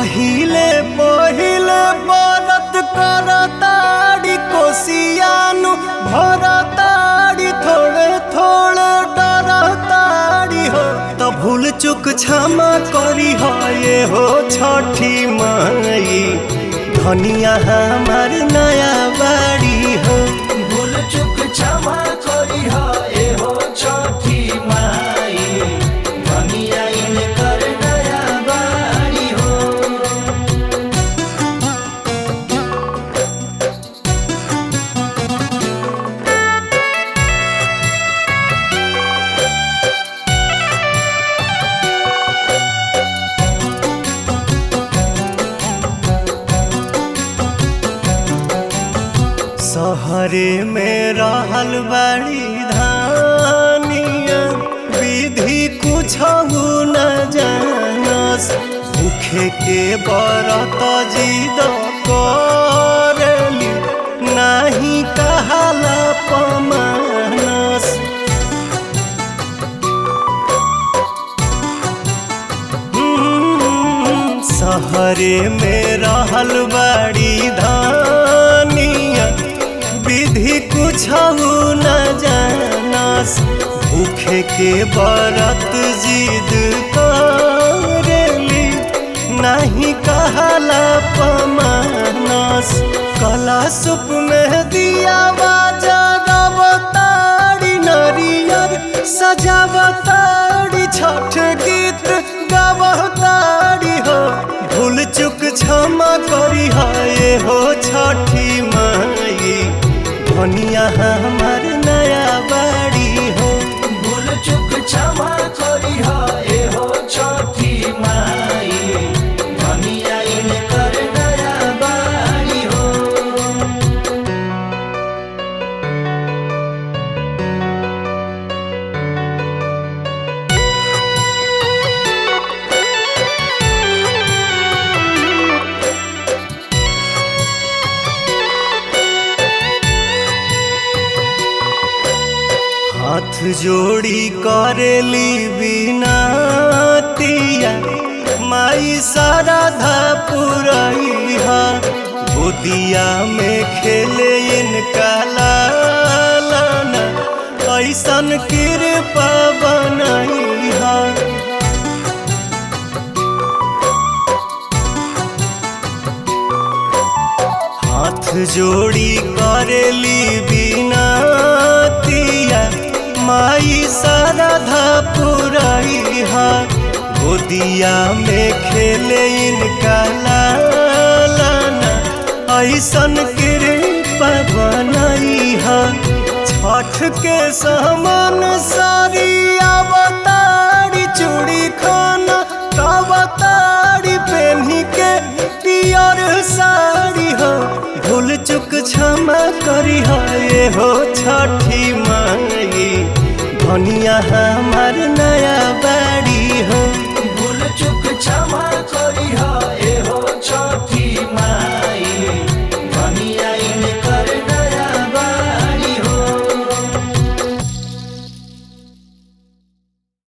पहिले पहिले बरत करताड़ी कोसियानु भरताड़ी थोड़े थोड़े डरताड़ी हो त भूल चुक क्षमा करी हो ये हो छठी माई धनिया हमार नया बाड़ी हो भूल चुक क्षमा करी हा एहो छठी माई धनिया इनकर नया बाड़ी हो सहरे में रहल बड़ी धानिया विधि कुछ न जानस भूखे के बरत जिद करली नाही कहाला पमानस हम्म, सहरे में रहल बड़ी धानिया विधि कुछ न जानस भूखे के बरत जिद करेली नहीं कहला पमानस कला सुप में दिया बाजारी नरियर सजावताड़ी छठ गीत गावताड़ी हो भूल चुक क्षमा करी हो ये हो छठी माई धनिया हमार नया बाड़ी हो भूल चुक क्षमा करी हा एहो छठी माई धनिया इनकर नया बाड़ी हो हाथ जोड़ी करेली बिनतिया माई साराधा पुरैहा गोदिया में खेले इनका लालना ऐसन कृपा बनैहा हाथ जोड़ी करेली बिनतिया माई साराधा पुरैहा गोदिया में खेले इनका लालना ऐसन कृपा बनैहा छठ के समान सारी अवतारी चूड़ी खाना अवतारी पेन्ही के पियर साड़ी हो भूल चुक क्षमा करी हो ये हो छठी माई धनिया हमार नया बाड़ी हो भूल चुक क्षमा करी हा